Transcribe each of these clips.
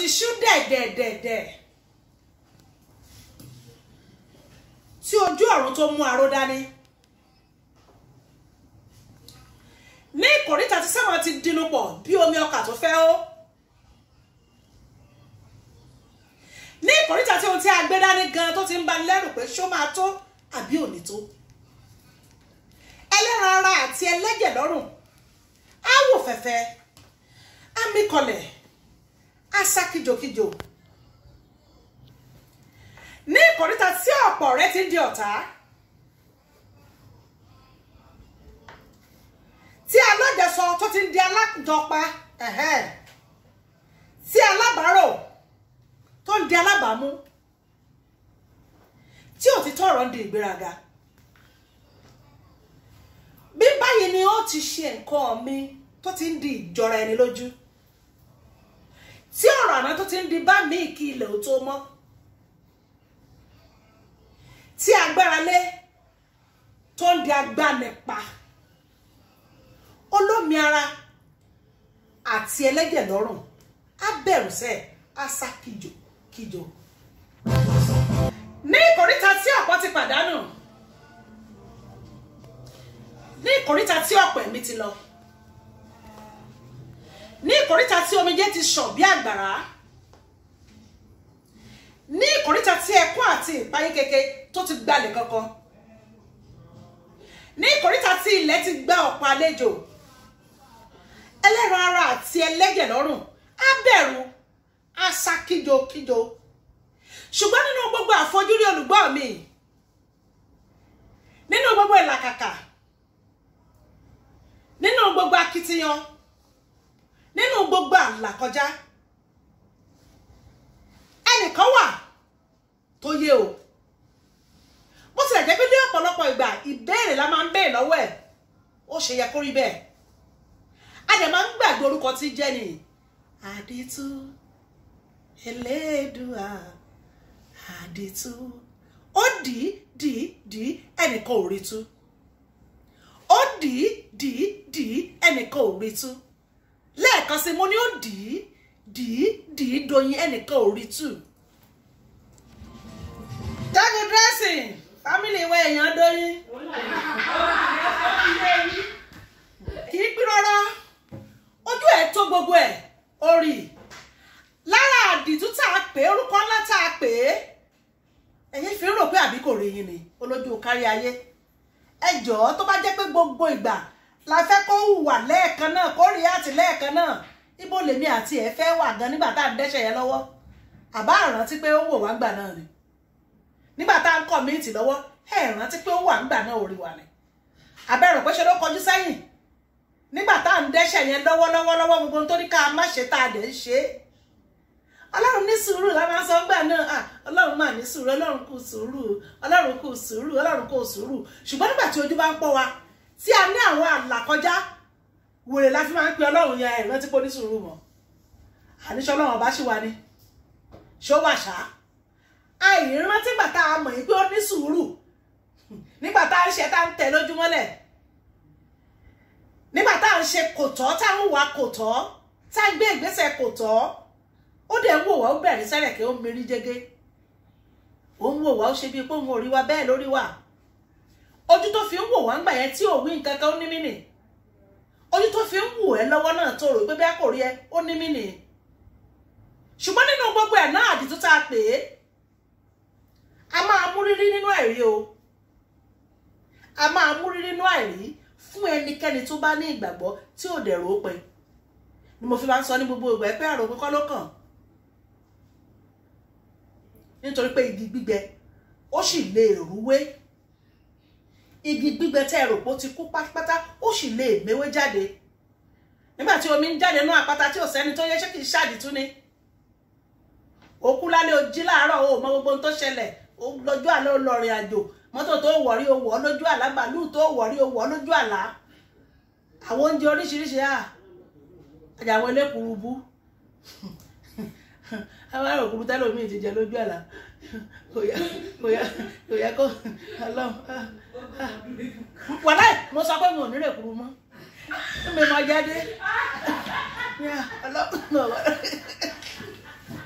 ti ṣú dẹ̀dẹ̀dẹ̀dẹ̀ tí ojú ọ̀run tó mú aró dání ní ìkòríta tí sẹ́wọ̀n ti dínú pọ̀ bí omi ọkà tó fẹ́ ó ní ìkòríta tí ohun tí a gbé dání gan tó ti ń bani lẹ́rù pé ṣó máa tó àbí ò ní tó ẹlẹ́ran ara àti ẹlẹ́jẹ̀ lọ́rùn á wò fẹ́fẹ́ á mí kọlẹ̀ á sá kíjokíjo ní ìkòríta tí ọ̀pọ̀ rẹ ti di ọ̀tá tí alájẹsọ tó ti di alájọpa tí alábàárò tó ń di alábàámú tí òtítọ́ ọ̀rọ̀ ń di ìgbéraga bí báyìí ni ó ti ṣe nǹkan mi tó ti ń di ìjọra ẹni lójú tí ọ̀rọ̀ àná tó ti ń di bá mi kí ilẹ̀ ò tó mọ́ tí agbára lé tó ń di agbanipa olómi ara àti ẹlẹ́jẹ̀ lọ́rùn á bẹ̀rù sẹ́ á sá kíjò kíjò ní ìkóríta tí ọ̀pọ̀ ti pàdánù ní ìkóríta tí ọ̀pọ̀ ẹ̀mí ti lọ ní ìkóríta tí omijé ti ṣàn bí àgbàrá ní ìkóríta tí ẹkún àti ìpayín keke tó ti gbalẹ̀ kankan ní ìkóríta tí ilẹ̀ ti gbá ọ̀pọ̀ àlejò ẹlẹ́ran ara àti ẹlẹ́jẹ̀ lọ́rùn á bẹ̀rù á sá kíjokíjo ṣùgbọ́n nínú gbogbo àfojúrí olùgbọ́ mi nínú gbogbo ìlàkàkà nínú gbogbo akitiyan nínú gbogbo àlàkọjá ẹnìkan wà tó yé o bó tilẹ̀ jẹ́ pé ní ọ̀pọ̀lọpọ̀ ìgbà ìbéèrè la máa ń béèrè lọ́wọ́ ẹ̀ ó ṣe yẹ kó rí bẹ́ẹ̀ a dẹ̀ máa ń gbàgbé orúkọ tí jẹ́ ni àdìtú elédùà àdìtú ó dì í dì í dì í ẹnìkan ò rí tú ó dì í dì í dì í ẹnìkan ò rí tú lẹ́ẹ̀kan sí mo ní ó dì í dì í dì í doyin ẹnìkan ò rí tú. jáde dressing family wa èèyàn doyin kì í pín rárá ojú ẹ̀ tó gbogbo ẹ̀ orí lára àdìtú tá a pè é orúkọ ńlá tá a pè é ẹ̀yin fi ń rò pé àbí kò rí yín ni olójú kárí ayé ẹ jọ̀ọ́ tó bá jẹ́ pé gbogbo ìgbà la fẹ́ kó wà lẹ́ẹ̀kan náà kó rí àti lẹ́ẹ̀kan náà ibo lèmi àti ẹ̀ fẹ́ wà gan nígbà tá à ń dẹ́ṣẹ̀ yẹn lọ́wọ́ àbá rántí pé ó wò wá gbà náà ni nígbà tá à ń kọ̀ míìtì lọ́wọ́ ẹ̀ rántí pé ó wà ńgbà náà orí wa ni àbẹ̀rù pé ṣe ló kọjú sẹ́yìn nígbà tá à ń dẹ́ṣẹ̀ yẹn lọ́wọ́lọ́wọ́ lọ́wọ́ gbogbo tó ní ká má ṣe tá a dẹ̀ ń ṣe é ọlọ́run ní sùúrù la máa ń sọ gbà náà ọlọ́run máa ní sùúrù ọlọ́run kù sùúrù ọlọ́run kù sùúrù ọlọ́run kù sùúrù ṣùgbọ́n nígbà tí ojú bá ń pọ̀ wa tí a ní àwọn àlàkọjá wèrè la fi máa ń pe ọlọ́run yẹn ìrántí pé ó ní sùúrù mọ́ àníṣe ọlọ́run ọba ṣì wà ní ṣó wà ṣá àìrántí gbà tá a mọ̀ yìí pé ó ní sùúrù nígbà tá a ń ṣe tá a ń tẹ̀ lójúmọ́lẹ̀ nígbà tá a ń ṣe kò tọ́ tá a ń wà kò tọ́ tá a ń gbé ìgbésẹ̀ kò tọ́ ó dẹ̀ ń wò wá ó bẹ̀rẹ̀ sẹ́rẹ̀kẹ́ ó ń merí jẹ́gẹ́ ó ń wò wá ó ṣe bíi pé òun ò rí wa bẹ́ẹ̀ lórí wa ojú tó fi ń wò wá ń gbà yẹn tí ò wí nǹkan kan ó ní mínì ojú tó fi ń wò ẹ́ lọ́wọ́ náà tó rò pé bí a kò rí ẹ ó ní mínì ṣùgbọ́n nínú gbogbo ẹ̀ náà àdìtú tá a pè é a máa mú rírí nínú àìrí o a máa mú rírí nínú àìrí fún ẹnikẹ́ni tó bá ní ìgbàgbọ́ tí ò dẹ̀ rò ó pin ni mo fi máa ń sọ ní gbogbo ìgbà pé àròpin kọ́ ló kàn nítorí pé igi gbígbẹ ó sì lè rúwé igi gbígbẹ tẹ́ ẹ rò pé ó ti kú pátápátá ó sì lè méwé jáde nígbà tí omi ń jáde nú àpáta tí ò sẹ́ni tó yẹ ṣé kì í ṣàdìtú ni òkú lálẹ́ o jí láàárọ̀ o mọ gbogbo ohun tó ṣẹlẹ̀ lọ́jọ́ àlá ó lọ rìn àjò mọ́tò tó wọ̀rí o wọ̀ lójú àlá bàálù tó wọ̀rí o wọ̀ lójú àlá àwọn oúnjẹ oríṣiríṣi à àjàwọn elékùrú bú àwọn àròkùrú tẹ́lẹ̀ omi ti jẹ lójú àlá kò yá kò yá kò yá kó ọlọ́run wàláì mo sọ pé mo ò nírè kúrú mọ́ mi mọ jáde ọlọ́run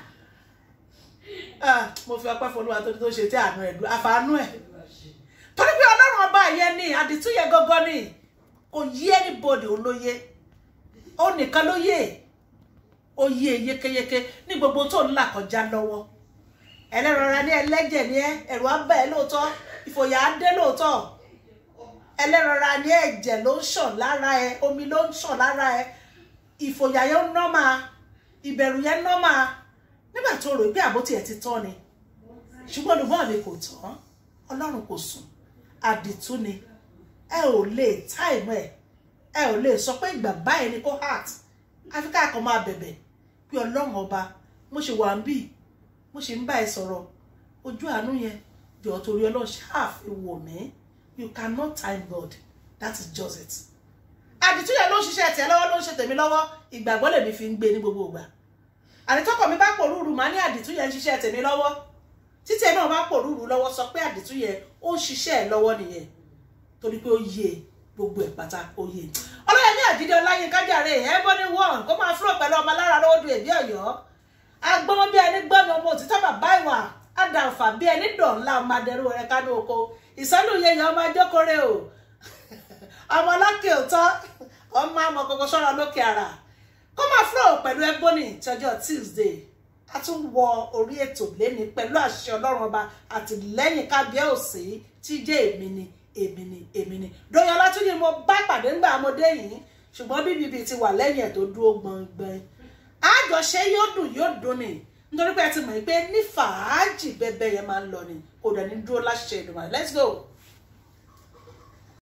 Ah, mo fi ọpẹ́ fọlúwa tó tó ṣe tí àánú ẹ̀ dùn àfàánú ẹ̀ torí pé ọlọ́run ọba yẹn ni àdìtú yẹn gangan ni kò yí anybody olóye ó nìkan ló yé ó yé yékéyéké ní gbogbo tó ń là kọjá lọ́wọ́ ẹlẹ́rọra ní ẹlẹ́jẹ̀ ní ẹ ẹ̀rù á bẹ̀ ẹ́ lóòótọ́ ìfòyà á dé lóòótọ́ ẹlẹ́rọra ní ẹ̀jẹ̀ ló ń ṣàn lára ẹ omi ló ń ṣàn lára ẹ ìfòyà yẹn ń nọ́mà ìbẹ̀rù yẹn ń nọ́mà nígbà tó rò pé àbótí ẹ̀ ti tán ni ṣùgbọ́n olùgbọ́n mi kò tán ọlọ́run kò sùn àdìtú ni ẹ ò lè táìmù ẹ ẹ ò lè sọ pé ìgbà báyìí ni kó heart àfi ká kàn máa bẹ̀bẹ̀ pé ọlọ́run ọba mo ṣe wà ń bì mo ṣe ń bá ẹ sọ̀rọ̀ ojú àánú yẹn jọ̀ọ́ torí ọlọ́run ṣáàfin wò mí you cannot time God that is just it àdìtú yẹn ló ń ṣiṣẹ́ tiẹ̀ lọ́wọ́ ló ń ṣe tèmi lọ́wọ́ ìgbàgbọ́ lèmi fi ń gbé ní gbogbo ìgbà àdìtọ́kọ̀ mi bá pòrúurú màá ní àdìtú yẹn ń ṣiṣẹ́ tèmi lọ́wọ́ títí ẹ náà bá pòrúurú lọ́wọ́ sọ pé àdìtú yẹn ó ń ṣiṣẹ́ ẹ̀ lọ́wọ́ nìyẹn torí pé ó yé gbogbo ẹ̀ pátá ó yé ọlọ́yẹmí àjídé ọláyínká jàre ẹ̀ bọ́ ní wọ́n kó máa fúrò pẹ̀lú ọmọ alára lọ́wọ́ du èbí ọ̀yọ́ agbọ́n bí ẹni gbọ́mi ọmọ òtítọ́ bàbá ìwà àdàǹfà bí ẹni dọ̀ńlá ọmọ adẹrú rẹ kánú oko ìsọ́nù yẹyàn ọmọ ajókòrè o ọmọ ọlọ́kè òtọ́ ọmọ àmọ́ kọ́kọ́ sọ́ra lókè ara kó máa fúrò pẹ̀lú ẹgbóni tọjọ́ Tuesday a tún wọ orí ètò lẹ́ni pẹ̀lú àṣẹ ọlọ́run ọba àtìlẹ́yìn kábíyèsí tí jẹ́ èmi ni èmi ni èmi ni dóyún ọlátúndì mo bá pàdé ńgbà ọmọdé yìí ṣùgbọ́n bíbí ti wà lẹ́yìn ẹ̀ tó dúró gbọ̀ngbọ̀n àjọṣe yóò dùn yóò dùn ni nítorí pé ẹ ti mọ̀ pé ní fàájì bẹ́ẹ̀ bẹ́ẹ̀ yẹn máa ń lọ ni kò dẹ̀ ní dúró láṣẹ Èdùmàrè let's go.